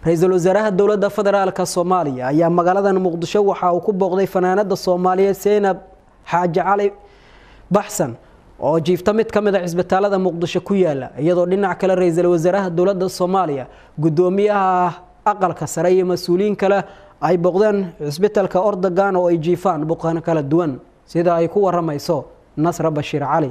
ra-iisul wasaaraha dowladda federaalka soomaaliya ayaa magaaladan muqdisho waxa uu ku booqday fanaanada soomaaliyeed seynab xaaji cali baxsan oo jiifta mid ka mid a cisbitaalada muqdisho ku yaala iyadoo dhinac kale ra-iisul wasaaraha dowladda soomaaliya gudoomiyaha aqalka sare iyo mas-uuliyiin kale ay booqdeen cisbitaalka ordogan oo ay jiifaan buqan kala duwan sida ay ku waramayso nasra bashiir cali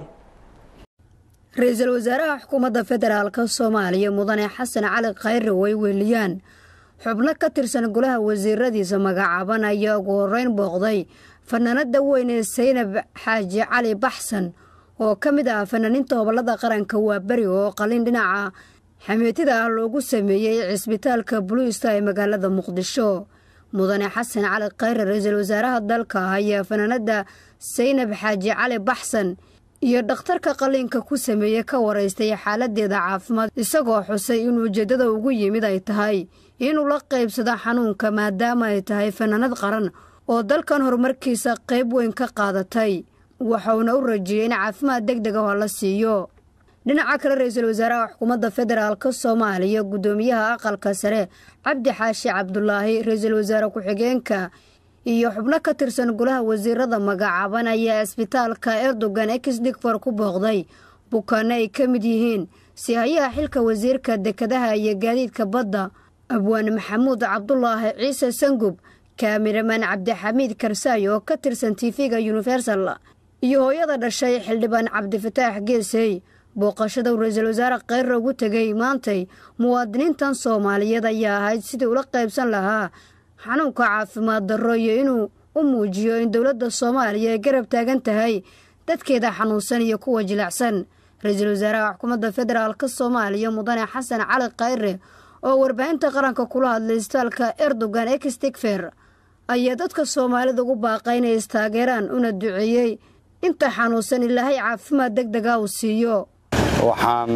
ra-iisul wasaaraha xukuumadda federaalka soomaaliya mudane xasan cali khayre way weeliyaan xubno ka tirsan golaha wasiiradiisa magacaaban ayaa ugu horeyn booqday fanaanada weyn ee saynab xaaji cali baxsan oo ka mid ah fanaaniinta hobolada qaranka waa beri oo qalin dhinaca xameetida ah loogu sameeyey cisbitaalka buluista ee magaalada muqdisho mudane xasan cali khayre ra-iisul wasaaraha dalka ayaa fanaanada saynab xaaji cali baxsan iyo dhakhtarka qaliinka ku sameeyey ka waraystay xaaladeeda caafimaad isagoo xusay in ujeeddada ugu yimid ay tahay inuu la qaybsado xanuunka maadaama ay tahay fanaanad qaran oo dalkan horumarkiisa qayb weyn ka qaadatay waxauna u rajeeyey in caafimaad deg deg ah la siiyo dhinaca kale ra-iisul wasaaraha xukuumadda federaalk soomaaliya guddoomiyaha aqalka sare cabdi xaashi cabdulaahi ra-iisul wasaare ku-xigeenka iyo xubno ka tirsan golaha wasiirada magacaaban ayaa isbitaalka erdogan exdigfor ku booqday bukaano ay ka mid yihiin sihayaha xilka wasiirka dekadaha iyo gaadiidka badda abwaan maxamuud cabdulaahi ciise sangub kaamiramaan cabdixamiid karsaayo oo ka tirsan tifiga universal iyo hooyada dhashay xildhibaan cabdifataax geesey booqashada ra-iisul wasaare kheyre ugu tegay maantay muwaadiniintan soomaaliyeed ayaa ahayd sidii ula qaybsan lahaa xanuunka caafimaad darro iyo inuu u muujiyo in dowladda soomaaliya ay garab taagan tahay dadkeeda xanuunsan iyo kuwa jilacsan ra-iisul wasaaraha xukuumadda federaalk soomaaliya mudane xasan cali khayre oo warbaahinta qaranka kula hadlay isbitaalka erdogan extigfer ayaa dadka soomaalida ugu baaqay inay istaageeraan una duceeyey inta xanuunsan ilaahay caafimaad deg dega uu siiyo waxaan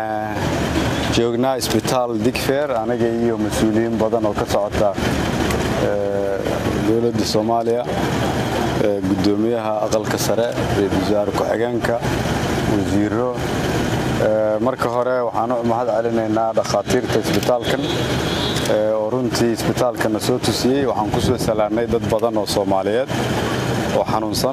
joognaa isbitaal digfer anaga iyo mas-uuliyiin badan oo ka socota dowladda soomaaliya gudoomiyaha aqalka sare ra-iisul wasaare ku-xigeenka wasiiro marka hore waxaan u mahad celinaynaa dhakhaatiirta isbitaalkan oo runtii isbitaalkana soo tusiyey waxaan ku soo salaannay dad badan oo soomaaliyeed oo xanuunsan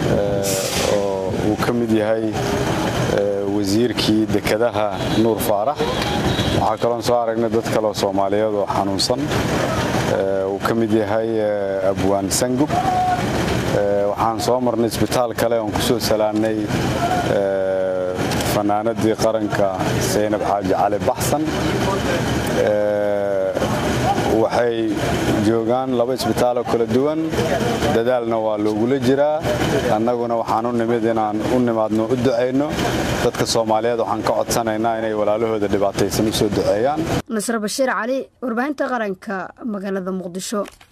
oo uu ka mid yahay wasiirkii dekadaha nuur faarax waxaa kaloon soo aragnay dad kaleoo soomaaliyeed oo xanuunsan uu ka mid yahay abwaan sangub waxaan soo marnay isbitaal kale oon ku soo salaannay fanaanadii qaranka saynab xaaji cali baxsan waxay joogaan laba isbitaaloo kala duwan dadaalna waa loogula jiraa annaguna waxaan u nimid inaan u nimaadno u ducayno dadka soomaaliyeed waxaan ka codsanaynaa inay walaalahooda dhibaataysan u soo duceeyaan nasre bashiir cali warbaahinta qaranka magaalada muqdisho